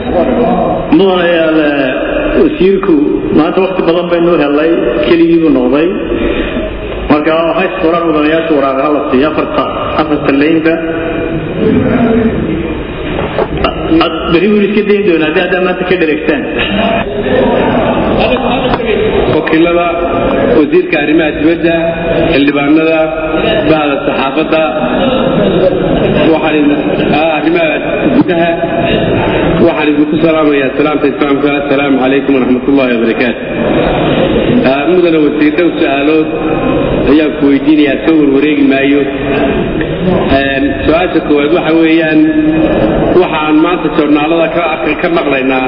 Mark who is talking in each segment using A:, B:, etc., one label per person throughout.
A: mudanayaal wasiirku maanta wakti badan baynu helay keligiibuu noqday marka waxay suuraan mudanayaasha waraaqaha la siiya afarta afarta leynba beri buu iska dayn doonaa haddii haddaa maanta ka dheregtaan
B: wakiilada wasiirka arrimaha dibadda xildhibaanada bahda saxaafadda arrimaha gudaha waxaan idinku salaamayaa salaamta islaamka asalaamu calaykum waraxmat ullahi wabarakaatu mudana wasiir dhow su-aalood ayaan ku weydiinayaa soo warwareegi maayo su-aasha koowaad waxa weeyaan waxaan maanta joornaalada ka maqlaynaa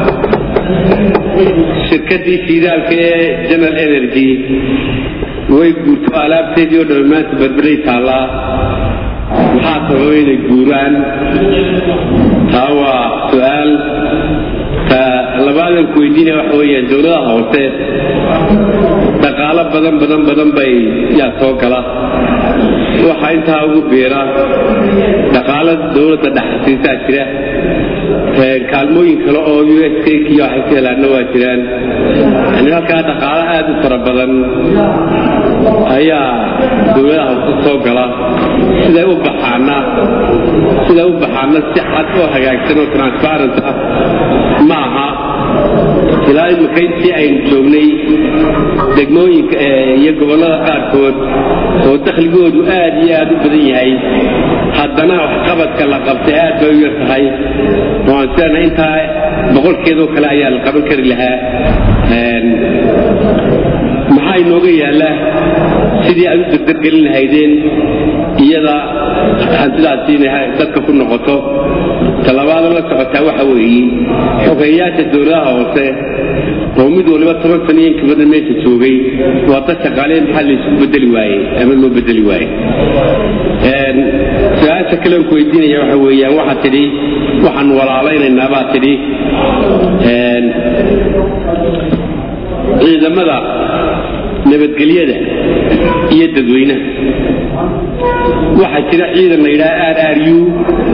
B: shirkadii shiidaalka ee general energy way guurto alaabteedii oo dhan maanta berberay taallaa maxaa sababa inay guuraan taa waa su-aal ta labaadan ku weydiinaya waxa weeyaan dowladaha hoose dhaqaalo badan badan badan bay yaa soo gala waxaa intaa ugu biira dhaqaalo dowladda dhexasiisaa jira kaalmooyin kale oo u s k iyo waxay ka helaanna waa jiraan yani halkaa dhaqaalo aad u fara badan ayaa dowladaha hoose soo gala siday u baxaana siday u baxaana si cad oo hagaagsan oo transparent ah ma aha ilaa imika intii aynu joognay degmooyinka iyo gobollada qaarkood oo dakhligoodu aad iyo aad u badan yahay haddana waxqabadka la qabtay aad bay u yar tahay waan siana intaa boqolkeedoo kale ayaa la qaban kari lahaa maxaa inooga yaalla sidii aad u dardargelin lahaydeen iyada hantidaasi inay dadka ku noqoto talabaada la socotaa waxa weeye xogeeyaasha dowladaha hoose oo mid waliba toban sano iyo inka badan meesha joogay waa dad shaqaaleen maxaa laysku bedeli waaye ama loo bedeli waaye su-aasha kale ku weydiinaya waxa weeyaan waxaa tidhi waxaan walaalaynaynaa baa tidhi ciidamada nabadgelyada iyo dadweynaha waxaa jira ciidan la yidhaha r r u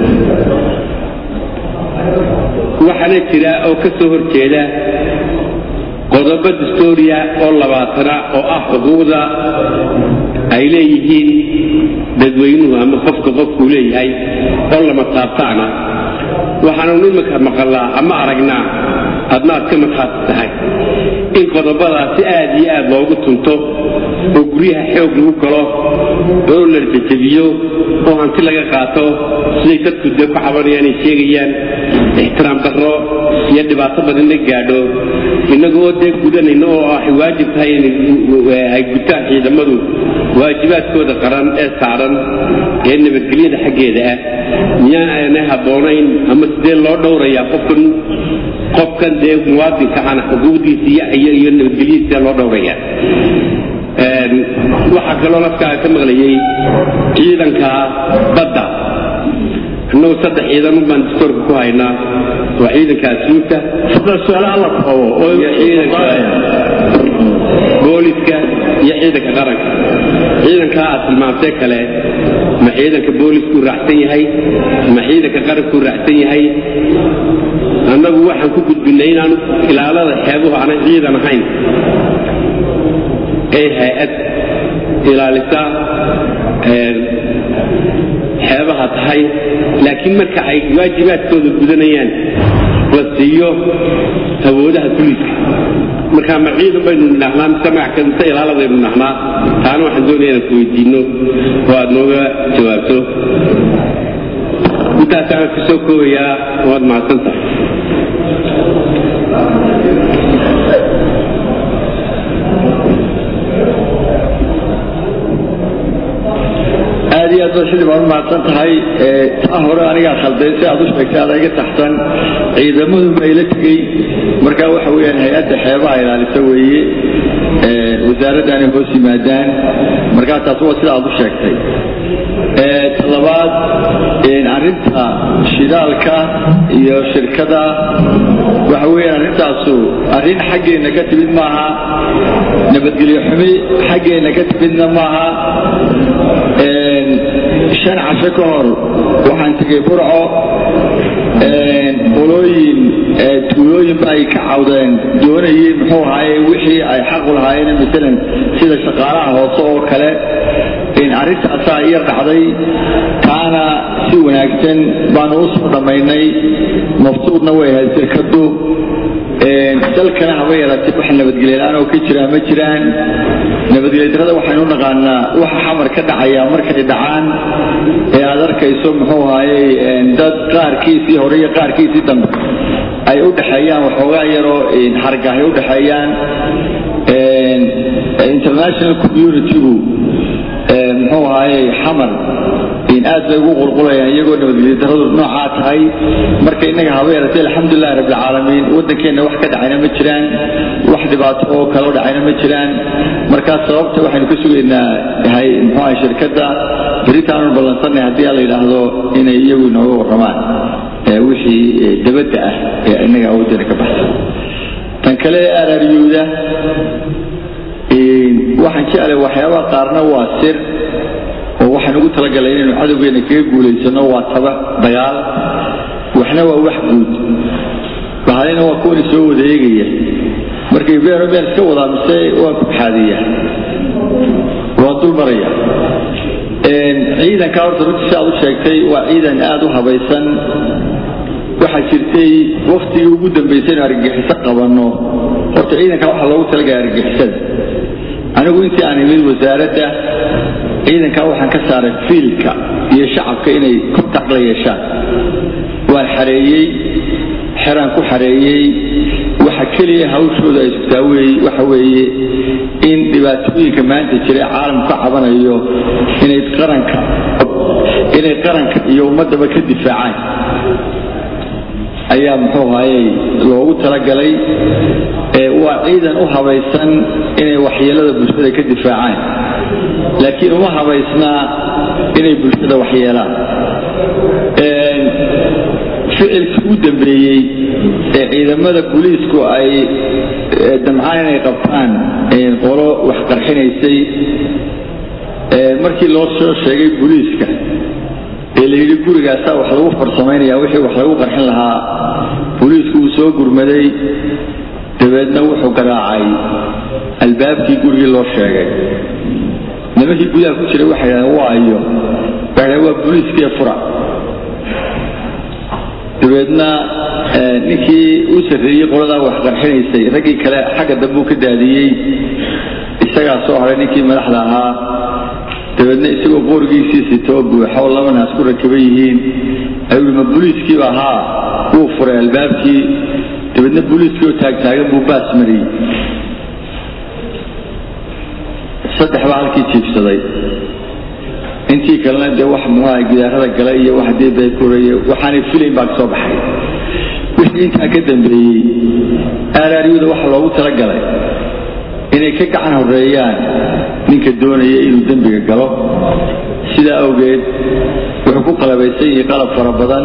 B: waxaana jira oo ka soo hor jeeda qodobo dastoria oo labaatana oo ah xuquuqda ay leeyihiin dadweynuhu ama qofka qofkuu leeyahay oo lama taabtaana waxaanu iminka maqalnaa ama aragnaa adna aad ka markhaati tahay in qodobadaasi aad iyo aad loogu tunto oo guryaha xoog lagu galo oo la jajabiyo oo hanti laga qaato siday dadku dee ku cabanayaan ay sheegayaan ixtiraam darro iyo dhibaato badan la gaadho innagoo dee gudanayna oo ay waajib tahay ay gutaan ciidamadu waajibaadkooda qaran ee saaran ee nabadgelyada xaggeeda ah miyaan aanay habboonayn ama sidee loo dhowrayaa qofkan qofkan dee muwaadinka ana xuquuqdiisa iyo iyo nabadgelyadiisa loo dhowraya waxaa kaloo nafkaa ka maqlayay ciidanka badda innagu saddex ciidan baan dastoorka ku haynaa waa ciidanka asluubta iyo ciidanka booliska iyo ciidanka qaranka ciidankaa aad tilmaamtee kale ma ciidanka booliskuu raacsan yahay ma ciidanka qarankuu raacsan yahay annagu waxaan ku gudbinay inaanu ilaalada xeebuhu aanay ciidan ahayn ee hay-ad ilaalisa xeebaha tahay laakiin marka ay waajibaadkooda gudanayaan la siiyo awoodaha buliiska marka ma ciidan baynu nidhahnaa mise magaca mise ilaaladaynu nidhahnaa taana waxaan doonaya inaan ku weydiino oo aad nooga jawaabto intaasaan ka soo koobayaa waad mahadsan tahay
C: aad iyo aad baad xildhibaan u mahadsan tahay taa hore anigaa khalday si aad u sheegtay ada iga taxsan ciidamadu mayla tegey marka waxa weeyaan hay-adda xeebaha ilaalisa weeye wasaaraddaanay hoos yimaadaan markaa taas waa sida aad u sheegtay talabaad arrinta shidaalka iyo shirkada waxa weeyaan arrintaasu arrin xaggeenna ka timid maaha nabadgelyo xumi xaggeenna ka timidna maaha shan casho ka hor waxaan tegay burco qolooyin tuulooyinba ay ka cawdeen doonayeen muxuu ahaaye wixii ay xaqu lahaayeen maalan sida shaqaalaha hoose oo kale arrintaasaa iya dhacday taana si wanaagsan baanu u soo dhammaynay maftuudna way ahayd shirkadu dalkana haba yaratay wax nabadgelyalaan oo ka jiraa ma jiraan nabadgelyadarada waxaynu naqaanaa waxa xamar ka dhacaya markay dhacaan ee aad arkayso muxuu ahaaye dad qaarkiisii hore iyo qaarkiisii dambe ay u dhexeeyaan waxoogaa yaroo xargahay u dhexeeyaan international communitygu muxuu ahaaye xamar aad bay ugu qulqulayaan iyagoo nabadgelyadaradu noocaa tahay marka innaga haba yaratay alxamdulilahi rabbilcaalamiin waddankeenna wax ka dhacayna ma jiraan wax dhibaato oo kaloo dhacayna ma jiraan markaa sababta waxaynu ka sugaynaa yahay muxuu ahay shirkadda beritaanu ballansanay haddii la yidhaahdo inay iyagu inooga warramaan wixii dabadda ah ee innaga awooddeena ka baxsan tan kale araaryuuda waxaan jeclay waxyaabaha qaarna waa sir oo waxaan ugu talagalay inaynu cadowgeena kaga guulaysano waa taba dagaal waxna waa wax guud bahalina waa kuwani soo wada eegaya markay been been iska wadaa mise waan ku xaadiya waan dul maraya ciidanka horta runtii si aad u sheegtay waa ciidan aada u habaysan waxaa jirtay waktigii ugu dambaysay inu argagixiso qabanno horta ciidanka waxaa loogu talagalay argagixisada anigu intii aan imid wasaaradda ciidankaa waxaan ka saaray fiilka iyo shacabka inay kontact la yeeshaan waan xareeyey xeraan ku xareeyey waxa keliya hawshooda ay sugtaa waxa weeye in dhibaatooyinka maanta jira caalamku ka cabanayo inay qaranka inay qaranka iyo ummadaba ka difaacaan ayaa muxuu ahayey loogu talagalay waa ciidan u habaysan inay waxyeelada bulshada ka difaacaan laakiin uma habaysnaa inay bulshada waxyeelaan ficilkii u dambeeyey ee ciidamada booliisku ay damcaan inay qabtaan qolo wax qarxinaysay markii loo soo sheegay booliiska ee la yidhi gurigaasaa wax lagu farsamaynaya wixii wax lagu qarxin lahaa booliisku uu soo gurmaday dabeedna wuxuu garaacay albaabkii gurigii loo sheegay nimankii gudaha ku jiray waxay dhahdeen waayo waxay dhahdeen waa booliiskii fura dabeedna ninkii u sarreeyey qoladaa wax qarxinaysay raggii kale xagga dambuu ka daadiyey isagaa soo haray ninkii madaxda ahaa dabeedna isagoo boorgiisii sitoo buuxo laba naas ku rakiban yihiin ayuu hi ma booliiskiiba ahaa wuu furay albaabkii dabeedna booliiskii oo taagtaagan buu baas mariyey saddex baa halkii jiibsaday intii kalena dee wax muxuaha gidaarada gala iyo wax dee baykuuraya waxaanay filayn baa kasoo baxay wixii intaa ka dambeeyey aaraaryuda waxa loogu talagalay inay ka gacan horeeyaan ninka doonaya inuu dembiga galo sidaa awgeed wuxuu ku qalabaysan yahay qalab fara badan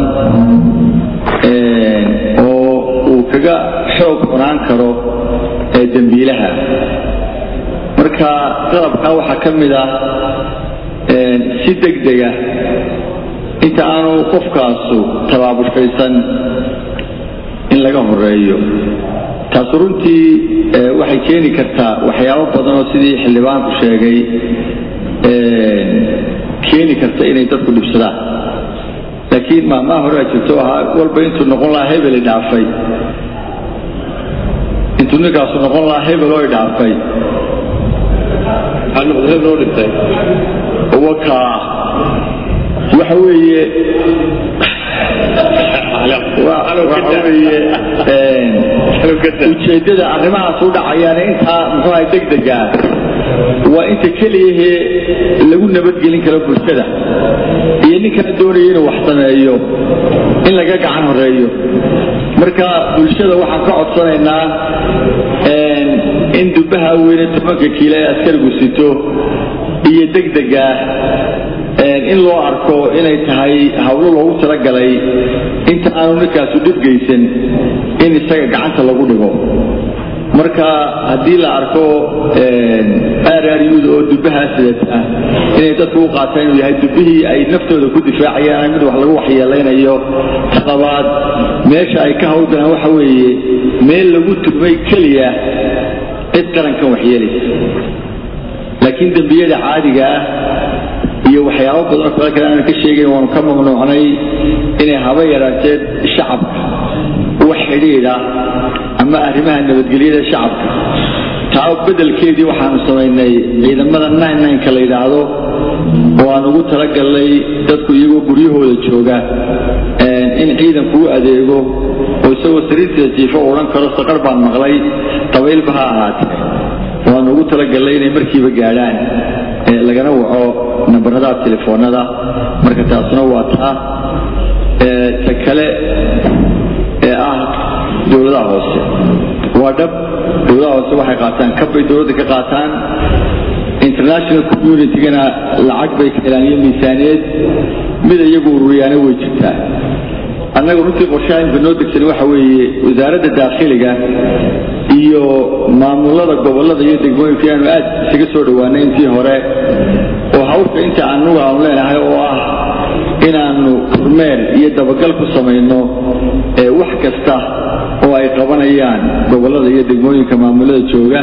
C: oo uu kaga xoog cunaan karo ee dembiilaha marka qalabkaa waxaa ka mid ah si degdega inta aanu qofkaasu tabaabushaysan in laga horeeyo taasu runtii waxay keeni kartaa waxyaabo badan oo sidii xildhibaanku sheegay keeni karta inay dadku dhibsadaan laakiin maamaha hore a jirto ahaa walba intuu noqon lahaa hebel i dhaafay intuu ninkaasu noqon lahaa hebel oo i dhaafay waka waxa weeye waxa weeye ujeeddada arrimahaas u dhacayaan intaa muxuu ahay degdega waa inta keliyahee lagu nabadgelin karo bulshada iyo ninkaa doonaya inuu wax sameeyo in laga gacan horeeyo marka bulshada waxaan ka codsanaynaa in dubbaha weyne tobanka kiilo ee askarigu sito iyo degdega in loo arko inay tahay hawlo loogu talagalay inta aanu ninkaasu dhibgaysan in isaga gacanta lagu dhigo marka haddii la arko aararyuda oo dubbahaa sidata inay dadku u qaataan inuu yahay dubbihii ay naftooda ku difaacayaan mid wax lagu waxyeelaynayo talabaad meesha ay ka hawlgalaan waxa weeye meel lagu tugmay keliya cid qarankan waxyeelaysa laakiin dembiyada caadiga ah iyo waxyaabo badanoo kale kale aanan ka sheegayn waanu ka mamnuucnay inay haba yaraateed shacabka wax xidhiidha ama arrimaha nabadgelyada shacabka taa beddelkeedii waxaanu samaynay ciidamada nka la yidhaahdo oo aan ugu talagalnay dadku iyagoo guryahooda jooga in ciidanku u adeego oo isagoo sariirtiisa jiifo u odhan karo saqar baan maqlay dabaylba ha ahaatee waanu ugu talagalnay inay markiiba gaadhaan lagana waco nambarada telefoonada marka taasuna waa taa ta kale ee ah dowladaha hoose waa dhab dowladaha hoose waxay qaataan kabbay dowladda ka qaataan international communitygana lacag bay ka helaan iyo miisaaneed mid iyagu ururiyaana way jirtaa annaga runtii qorshaha imka noo degsan waxa weeye wasaaradda daakhiliga iyo maamulada gobolada iyo degmooyinka inaanu aad isaga soo dhowaanay intii hore oo hawsha inta anugu aanu leenahay oo ah inaanu kormeer iyo dabagal ku samayno wax kasta oo ay qabanayaan gobolada iyo degmooyinka maamulada jooga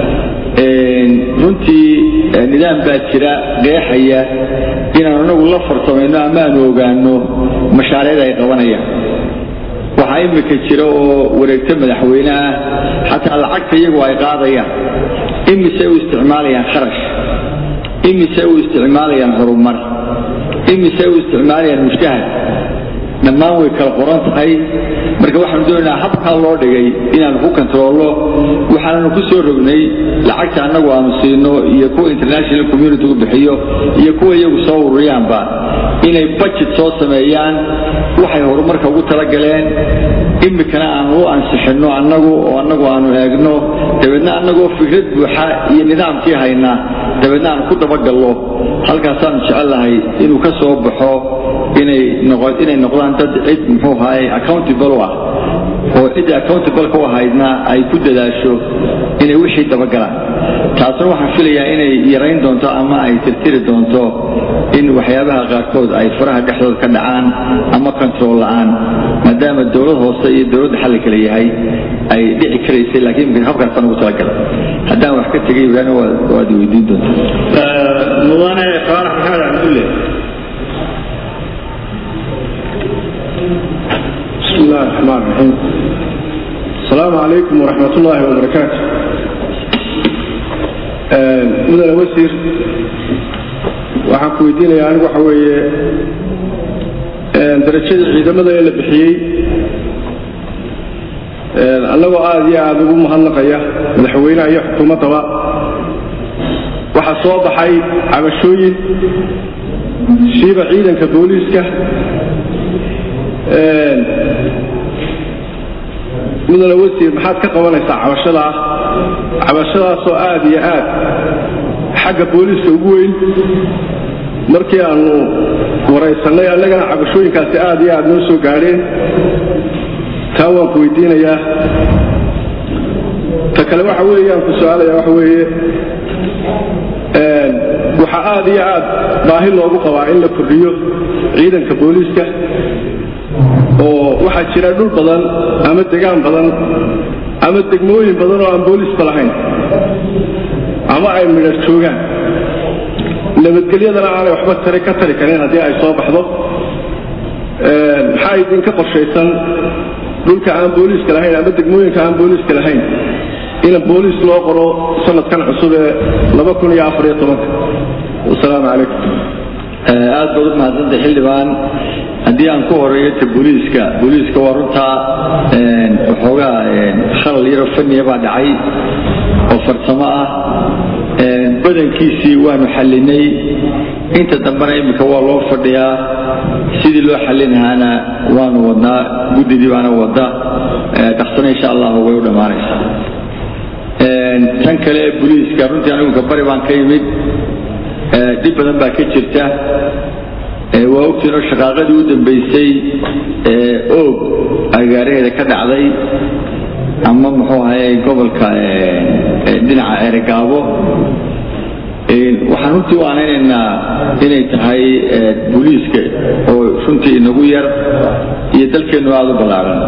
C: runtii nidaam baa jira qeexaya inaanu anagu la farsamayno ama aanu ogaano mashaariicda ay qabanayaan waxaa imika jira oo wareegto madaxweyne ah xataa lacagta iyagu ay qaadayaan imise u isticmaalayaan kharash imise u isticmaalayaan horumar imise u isticmaalayaan mushahad dhammaan way kala qoran tahay marka waxaanu doonaynaa habkaa loo dhigay inaanu ku kontaroolno waxaananu ku soo rognay lacagta annagu aanu siino iyo kuwa international community u bixiyo iyo kuwa iyagu soo ururiyaanba inay budget soo sameeyaan waxay horumarka ugu talagaleen imikana aanu u ansixinno annagu oo annagu aanu eegno dabeedna annagoo fikrad buuxa iyo nidaamkii haynaa dabeedna aanu ku dabagallo halkaasaanu jecellahay inuu ka soo baxo inay noqdaan dad cid muxuu ahaay accountable u ah oo cidda accountable ka u ahaydna ay ku dadaasho inay wixii dabagalaan taasna waxaan filayaa inay yarayn doonto ama ay tirtiri doonto in waxyaabaha qaarkood ay faraha dhexdooda ka dhacaan ama control la'aan maadaama dowlad hoose iyo dowladda xalli kale yahay ay dhici karaysay laakiin habkaasaan ugu talagala haddaan wax ka tegay ibraahim waad weydiin doontaa
A: mudane faarax maxamed cabdulle
D: بسم الله الرحمن الرحيم السلام عليكم ورحمة الله وبركاته مدن وسير waxaan ku weydiinayaa anigu waxa weeye darajada ciidamada ee la bixiyey annagoo aada iyo aada ugu mahadnaqaya madaxweynaha iyo xukuumaddaba waxaa soo baxay cabashooyin siiba ciidanka booliiska mudane wasiir maxaad ka qabanaysaa cabashadaa cabashadaasoo aad iyo aad xagga booliiska ugu weyn markii aanu waraysannay annagana cabashooyinkaasi aad iyo aad noo soo gaadheen taa waan ku weydiinayaa ta kale waxa weeyaan ku su-aalaya waxa weeye waxaa aad iyo aad baahi loogu qabaa in la kordhiyo ciidanka booliiska oo waxaa jira dhul badan ama degaan badan ama degmooyin badan oo aan booliisba lahayn ama ay midhar joogaan nabadgelyadana aanay waxba tari ka tari karin haddii ay soo baxdo maxaa idinka qorshaysan dhulka aan booliiska lahayn ama degmooyinka aan booliiska lahayn in booliis loo qoro sanadkan cusub ee wasalaamu calaykum
C: aad baad u mahadsantay xildhibaan haddii aan ku horeeyo ta booliiska booliiska waa runtaa waxoogaa khalal yaroo faniya baa dhacay oo farsamo ah badankiisii waanu xallinay inta dambena iminka waa loo fadhiyaa sidii loo xallin lahaana waanu wadnaa guddidii baana wadda dhaksana insha allahu way u dhammaanaysaa tan kale ee booliiska runtii anigunka bari baan ka yimid dhib badan baa ka jirta waa ogtiinoo shaqaaqadii u dambaysay ee oog agaaraheeda ka dhacday ama muxuu ahaye gobolka dhinaca eregaabo waxaan runtii u aanaynaynaa inay tahay booliiska oo runtii inagu yar iyo dalkeennu aada u ballaaran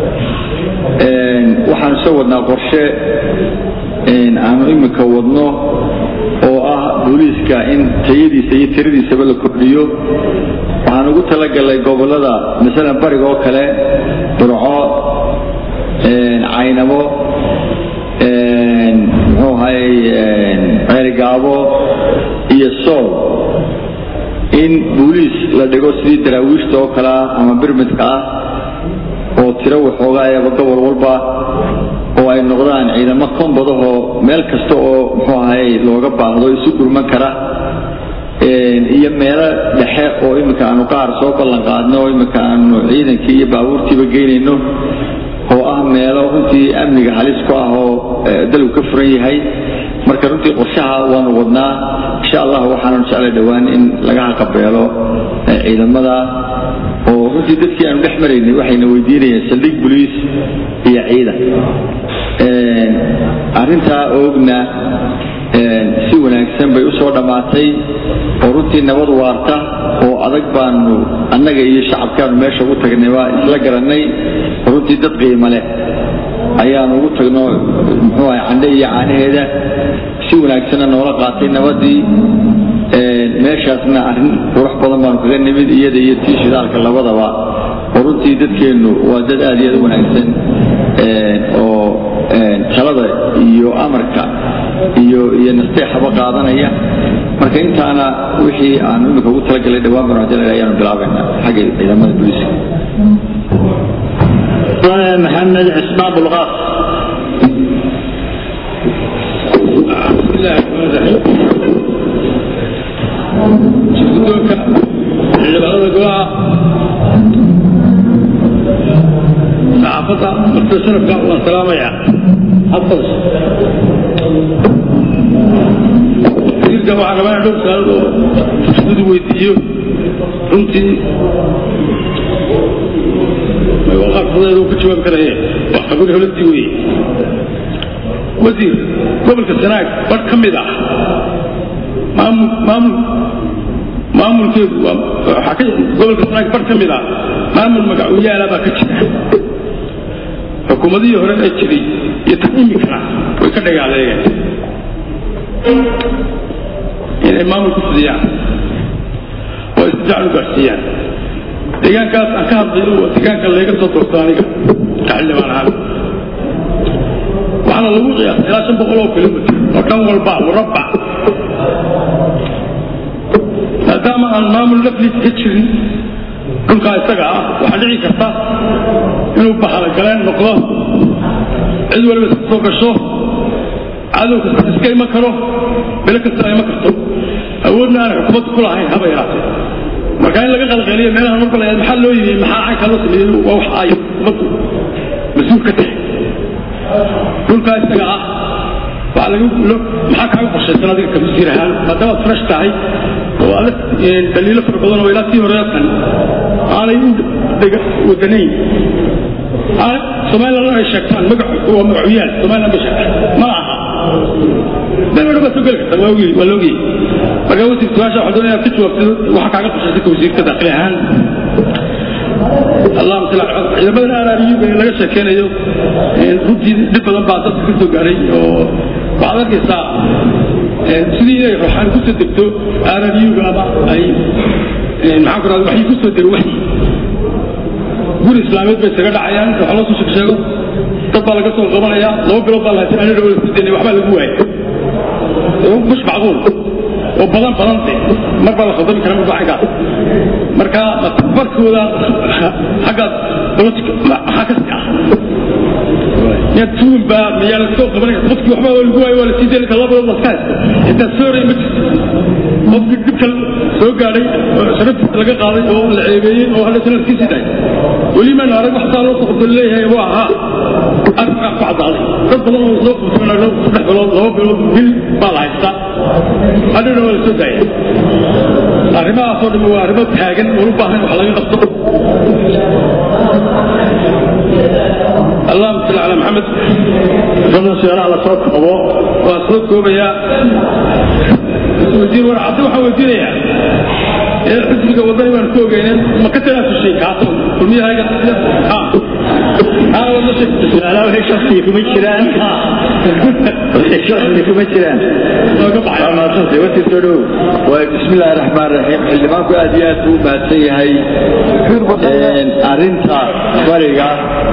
C: waxaanu soo wadnaa qorshe aanu iminka wadno oo ah booliiska in tayadiisa iyo tiradiisaba la kordhiyo waxaan ugu talagalnay gobolada masalan bariga oo kale burco caynabo muxuu ahay ceerigaabo iyo sool in booliis la dhigo sidii daraawiishta oo kale ah ama birmidka ah oo tiro waxoogaayaba gobol walba oo ay noqdaan ciidamo kombadahoo meel kasta oo muxuu ahay looga baahdo isu gurman kara iyo meelo dhexe oo iminka aanu qaar soo ballan qaadno oo iminka aanu ciidankii iyo baabuurtiiba geynayno oo ah meelo runtii amniga halis ku ah oo dalku ka furan yahay marka runtii qorshaha waanu wadnaa insha allah waxaanu jeclay dhowaan in laga haqabeelo ciidamada oo runtii dadkii aanu dhex maraynay waxayna weydiinayeen saldhig boliis iyo ciidan arrintaa oogna si wanaagsan bay u soo dhammaatay oo runtii nabad waarta oo adag baanu annaga iyo shacabkaanu meesha ugu tagnay waa isla garannay oo runtii dad qiimo leh ayaanu ugu tagno muxuu ahay candhe iyo caanaheeda si wanaagsanna noola qaatay nabadii meeshaasna arrin qurux badan baanu kaga nimid iyada iyo tii shidaalka labadaba oo runtii dadkeennu waa dad aad iyo aad u wanaagsan oo talada iyo amarka iyo iyo nasteexaba qaadanaya marka intaana wixii aanu imika ugu talagalay dhawaan banu hadii ayaanu bilaabayna xagga ciidamada booliiska
A: محمد عثمان بلغاس
E: بسم الله الرحمن الرحيم guddoonka xildhibaanada golaha saxaafadda martida sharafka waan salaamaya xafad wasiirka waxaa rabaa in dhowr saalad oo fursadu weydiiyo runtii qaarfadeedu ka jawaabi karaye waa khabiir holadii weeye wasiir gobolka sanaag bar ka mid ah maamul maamul maamulkeedu waxaa ka gobolka sanaag bar ka mid ah maamul magacuyaala baa ka jira xukuumadihii hore ee jiray iyo tan imikana way ka dhagaaleegeen inay maamul ku fidiyaan oo isdifaac u gaarsiiyaan deegaankaas aan ka hadlayo waa deegaanka layga soo doorto aniga xildhibaan ahaan waxaana lagu qiyaasa ilaa shan boqol oo kilomitr oo dhan walba murabbac maadaama aan maamul lafliis ka jirin dhulkaa isaga ah waxaa dhici karta inuu bahalagaleen noqdo cid waliba iska soo gasho cadow kasta iska iman karo bilo kasta iman karto awoodna aan xukuumadda ku lahayn haba yaraatee marka in laga qalqeeliyo meelaha marka la maxaa loo yimi maxaa caynka loo sameeyey waa wax ay xukuumaddu mas-uul ka tahay dhulkaa isaga ah waxaa laga maxaa kaaga qorshaysan adiga ka wasiir ahaan maadaama aad fresh tahay oo aad daliilo fara badan oo ilaa tii horeatan aanay u wadanayn somaliland ay sheegtaan magac waa magacuyaal somaliland bay sheegtaan ma aha baa baa soo geli karta waa waa loogiyey marka wasiir su-aasha waxaa doonaya ka jawaabtid waxa kaaga qorshaysan ka wasiirka daakili ahaan allahuma salli ala ciidamadan aaraariyuga ee laga sheekeynayo runtii dhib badan baa dadka ka soo gaaray oo waxaad arkaysaa sidii inay ruuxaan kusoo degto aaraariyuga ama ay maxaan ku rahda waxay kusoo dego waxyi guri islaameed bay isaga dhacayaan waxa loo soo sheeg sheego dad baa laga soo qabanaya laba bilood baa lahaysan anina wala sii daynay waxbaa lagu waayay mush macquul oo badan badan de mar baa la khaldami kara marba xaggaas marka barkooda xaggaas politica maxaa ka sii ah miyaad tuun baa miyaa laga soo qabanaya qofkii waxbaa waa lagu waayo waa la sii daynay laba bilood laska haysto intaa sooray ma jirto qofkii dhibka soo gaadhay sharaftiisa laga qaaday oo la ceebeeyey oo hadda sanad kii sii daay weli maan arag wax saa loo soo qabto leeyahay waa ahaa arrinkaa ku caddaaday dad badan oo soo qabto saddex bilood laba bilood bil baa la haystaa hadhowna waa la soo daaya arrimahaasoo dhan waa arrimo taagan oo u baahan wax laga qabto allahuma salli calaa maxamed
A: fadlan su-aalaha la soo koobo
E: waa soo koobayaa wasiir warcaddi waxaan weydiinayaa ee xisbiga wadani baan ku ogeyneen ma ka tanaasushay kaaso kulmiyahayga
A: su-aalaha waxay shaksiga kuma jiraan waxay shaksiga kuma jiraan waa mahadsantay wati soo dhow
C: بسم الله الرحمن الرحيم xildhibaanku aad iyo aad buu u mahadsan yahay arinta bariga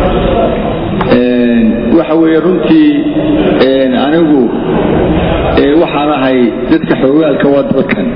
C: waxa weeye runtii anigu waxaan ahay dadka xoogaalka waa dalkan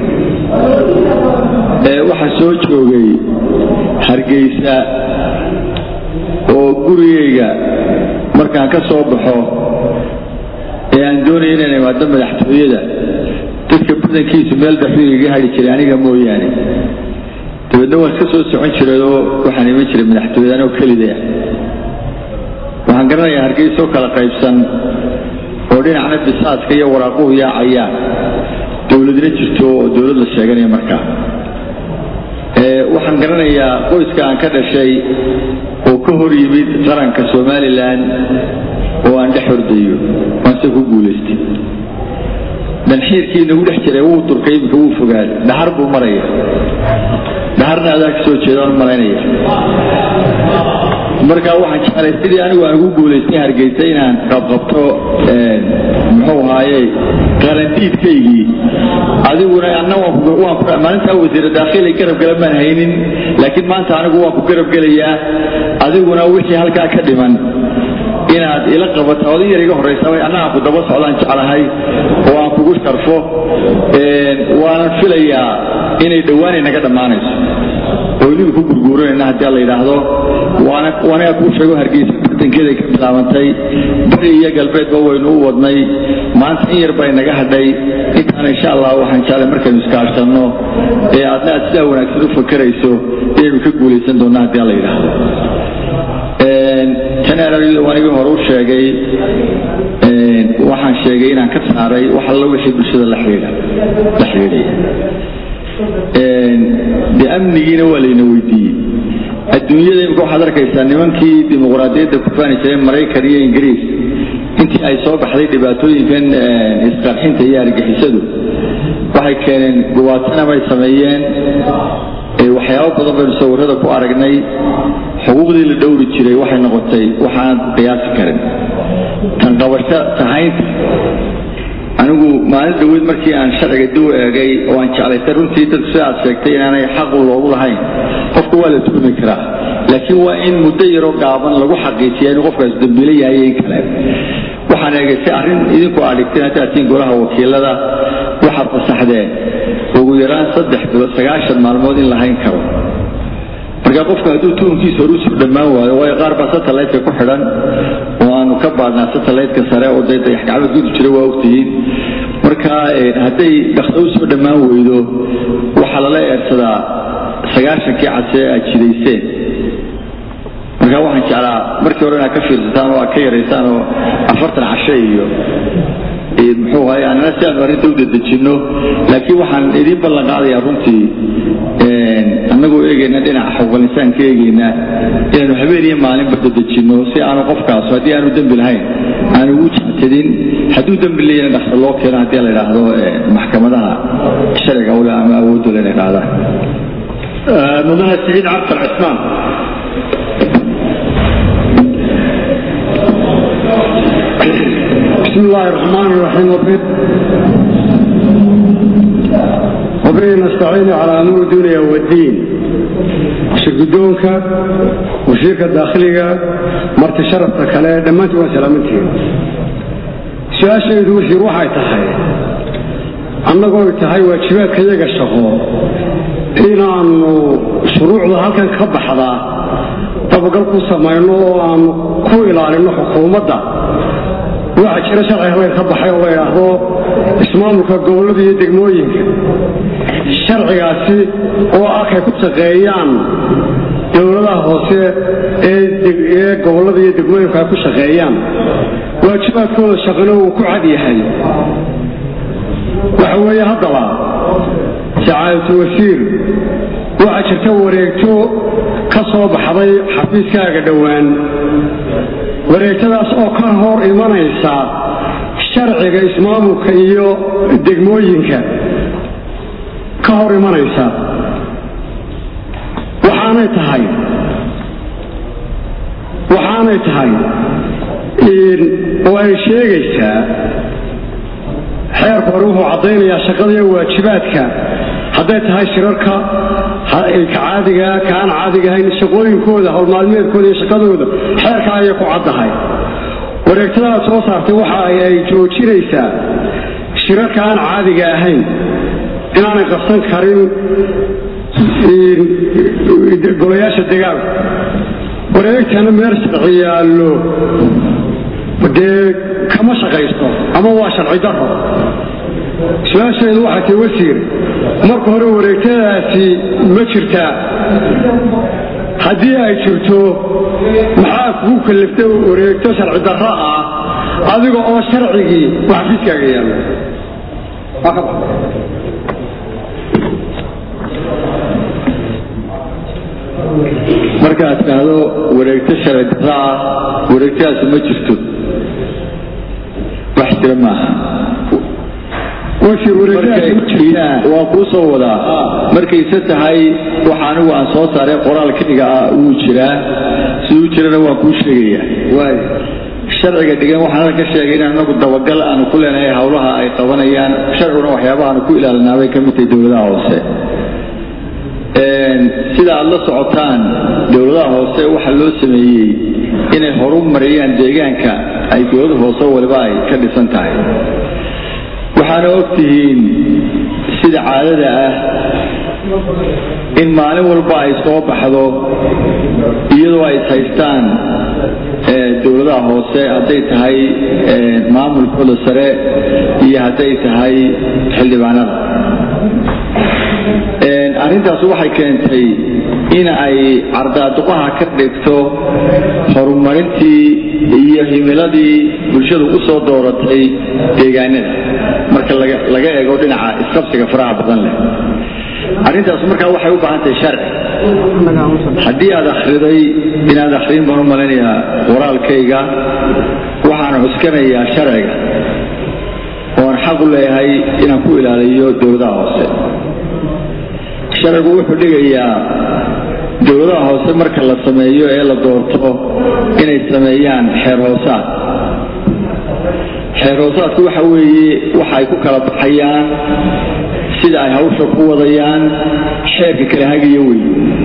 C: waxaa soo joogay hargeysa oo gurigayga markaan ka soo baxo ee aan doonaya inaan imaado madaxtooyada dadka badankiisu meel dhaxuu iga hadhi jiray aniga mooyaane dabeedna waan iska soo socon jiray oo waxaan iman jiray madaxtooyada anoo kelida waxaan garanayaa hargeysoo kala qaybsan oo dhinacna bisaaska iyo waraaquhu yaacayaan dowladna jirto oo dowlad la sheeganaya markaa waxaan garanayaa qoyska aan ka dhashay oo ka hor yimid qaranka somalilan oo aan dhex hordayo waanse ku guulaystay danxiirkii nagu dhex jiray wuu turkay iminka wuu fogaaday dhaxar buu maraya dhaxarna adaa ka soo jeeda aan malaynaya marka waxaan jeclay sidii anigu aan ugu guulaystay hargeysa inaan qabqabto muxuu ahaaye qarandiidkaygii adiguna anna maalintaa wasiira daakhili garab gala maan haynin laakiin maanta anigu waan ku garab gelayaa adiguna wixii halkaa ka dhiman inaad ila qabato odin yar iga horraysa anna aan ku daba socdaan jeclahay oo aan kugu sharfo waanan filayaa inay dhowaanay naga dhammaanayso oo inigu ku gurguuranayna haddii la yidhaahdo waanaga kuu sheego hargeysa bartankeeday ka bilaabantay bari iyo galbeedba waynu u wadnay maanta in yar bay naga hadhay intaana insha allah waxaan jeclay markaynu iskaashanno ee aadna aad sidaa wanaagsan u fakerayso inaynu ka guulaysan doonna haddii la yidhaahdo janaralida waan igii hore u sheegay waxaan sheegay inaan ka saaray wax alla wixii bulshada la xidhiidha la xidhiidhaya de amnigiina waa layna weydiiyey adduunyada imika waxaad arkaysaa nimankii dimuqraadiyadda ku faani jiray maraykan iyo ingiriis intii ay soo baxday dhibaatooyinkan isqarxinta iyo argixisadu waxay keeneen gubaatana bay sameeyeen waxyaabo badan baynu sawirada ku aragnay xuquuqdii la dhowri jiray waxay noqotay waxaan qiyaasi karin tan qabasho tahaynta anigu maalin dhaweyd markii aan sharciga dib u eegay oo aan jeclaystay runtii dadku sida aad sheegtay inaanay xaqu loogu lahayn qofka waa la tuhmi karaa laakiin waa in muddo yaroo gaaban lagu xaqiijiya inuu qofkaas dambiilo yahay in kale waxaan eegay si arrin idinku aad dhigteen haddaad tiin golaha wakiilada waxaad fasaxdeen ugu yaraan saddex bilood sagaashan maalmood in lahayn karo marka qofka hadduu tuhunkiisa hor usoo dhammaan waayo waayo qaar baa satelliteka ku xidhan oo aanu ka baadnaa satelliteka sare oo dee dayaxgacmeed gudu jira waa ogtihiin marka hadday dhakso usoo dhammaan weydo waxaa lala eersadaa sagaashankii cadse aad jidayseen marka waxaan jeclaa markii hore inaad ka fiirsataan oo aad ka yaraysaan oo afartan cashe iyo muxuu ahay annana si aanu arrinta u dedejinno laakiin waxaan idiin ballan qaadayaa runtii annagoo eegayna dhinaca xuquuqal insaanka eegayna inaanu habeen iyo maalinba dedejinno si aanu qofkaas haddii aanu dembi lahayn aanu ugu jectadin hadduu dembi leeyana dhaqso loo keeno haddii la yidhaahdo maxkamadaha sharciga ule ama awoodda la yidhahdaan
A: mudane siciid cabdal cismaan
F: بسم الله الرحمن الرحيم وبه وبه نستعين على أمور الدنيا والدين شرقدونك وشركة داخلية مرت شرفتك على دمانت وسلامتين سؤال شيء وحي روحي تحي annagoo tahay waajibaadka iyaga shaqo inaannu shuruucda halkan ka baxdaa dabagal ku samayno oo aanu ku ilaalino xukuumadda waxaa jira sharci habeen ka baxay oo la yidhaahdo ismaamulka gobollada iyo degmooyinka sharcigaasi oo arkay ku shaqeeyaan dowladaha hoose ee gobollada iyo degmooyinku ay ku shaqeeyaan waajibaadkooda shaqano uu ku cad yahay waxa weeye haddaba sacaadatu wasiir waxaa jirta wareegto ka soo baxday xafiiskaaga dhowaan wareegtadaas oo ka hor imanaysa sharciga ismaamulka iyo degmooyinka ka hor imanaysa waxaanay tahay waxaanay tahay oo ay sheegaysaa xeerku hore wuxuu caddaynayaa shaqada iyo waajibaadka hadday tahay shirarka caadiga kaan caadiga ahayn shaqooyinkooda howlmaalmeedkooda iyo shaqadooda xeerka ayay ku caddahay wareegtadaad soo saartay waxa ay joojinaysaa shirarka aan caadiga ahayn inaanay qabsan karin golayaasha degaanka wareegtana meel sharci yaallo dee kama shaqaysto ama waa sharci daro su-aasheedu waxay tahi wasiir marka hore wareegtadaasi ma jirtaa haddii ay jirto maxaa kugu kallifta wareegto sharci darro ah adiga oo sharcigii wax xafiiskaaga yaallo
C: markaad tidhaahdo wareegto sharci darro ah wareegtadaasi ma jirto wax jira maaha waa kuu soo wadaa markayse tahay waxa anigu aan soo saaray qoraalkayga ah wuu jiraa siduu jirana waan kuu sheegayaa sharciga dhigan waxaan halka sheegay in anagu dabagal aanu ku leenahay howlaha ay qabanayaan sharciguna waxyaabaha aanu ku ilaalinaabay ka mid tahay dowladaha hoose sida aad la socotaan dowladaha hoose waxaa loo sameeyey inay horu mariyaan deegaanka ay dowlada hoose waliba ay ka dhisan tahay waxaana og tihiin sida caadada ah in maalin walba ay soo baxdo iyadoo ay haystaan dowladaha hoose hadday tahay maamulkooda sare iyo hadday tahay xildhibaanada arrintaas waxay keentay in ay cardaaduqaha ka dhigto horumarintii iyo himiladii bulshadu u soo dooratay deegaanada marka laga eego dhinaca isqabsiga faraha badan leh arrintaas markaa waxay u baahan tahay sharci haddii aad akhriday inaad akhriin baan u malaynayaa qoraalkayga waxaan cuskanayaa sharciga oan xaq u leeyahay inaan ku ilaaliyo dowladaha hoose sharcigu wuxuu dhigayaa dowladaha hoose marka la sameeyo ee la doorto inay sameeyaan xeer hoosaad xeer hoosaadku waxa weeye waxa ay ku kala baxayaan sida ay hawsha ku wadayaan xeerka kala hagayo wey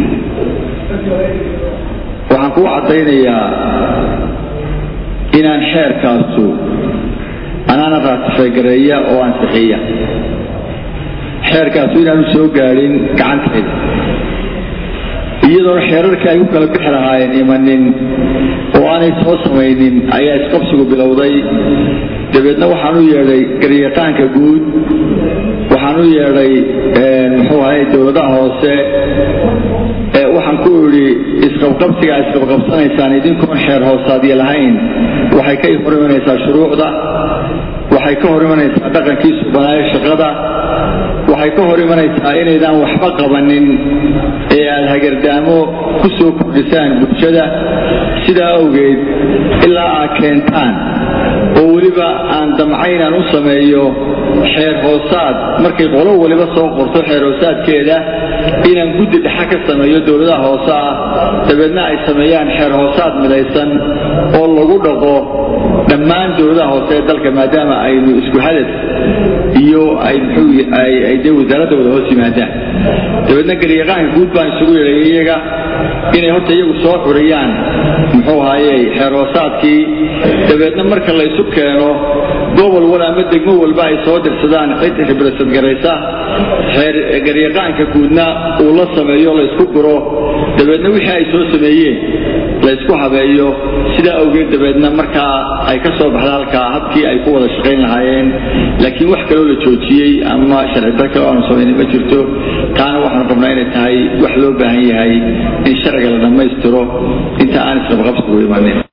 C: waxaan kuu caddaynayaa inaan xeerkaasu anaana raatifegareeya oo ansixiya xeerkaasu inaanu soo gaadhin gacantayda iyadoona xeerarkii ay ku kala bixi lahaayeen imanin oo aanay soo samaynin ayaa isqabsigu bilowday dabeedna waxaan u yeedhay garyaqaanka guud waxaan u yeedhay muxuu ahay dowladaha hoose waxaan ku idhi isqabqabsiga isqabqabsanaysaan idinkoon xeer hoosaadyo lahayn waxay ka hor imanaysaa shuruucda waxay ka hor imanaysaa dhaqankii subanaayo shaqada waxay ka hor imanaysaa inaydaan waxba qabanin ee aad hagardaamo ku soo kordhisaan bulshada sidaa awgeed ilaa aad keentaan oo weliba aan damcayn aan u sameeyo xeer hoosaad markay qolo waliba soo qorto xeer hoosaadkeeda inaan guddi dhexa ka sameeyo dowladaha hoose ah dabeedna ay sameeyaan xeer hoosaad midaysan oo lagu dhaqo dhammaan dowladaha hoose ee dalka maadaama aynu isku hadaf iyo ay ay dee wasaaradda wada hoos yimaadaan dabeedna garyaqaanka guud baan isugu yeedhay iyaga inay horta iyagu soo xuriyaan muxuu ahaaye xeer hoosaadkii dabeedna marka la isu keeno gobol wal ama degmo walba ay soo dirsadaan cid khibrasad garaysa xeer garyaqaanka guudna uu la sameeyo la isku guro dabeedna wixii ay soo sameeyeen la isku habeeyo sidaa awgeed dabeedna markaa ay ka soo baxda halkaa habkii ay ku wada shaqayn lahaayeen laakiin wax kaloo la joojiyey ama sharci dar kale aanu samaynin ma jirto taana waxaan qabnaa inay tahay wax loo baahan yahay in sharciga la dhammaystiro inta aan isqabqabsigu imanin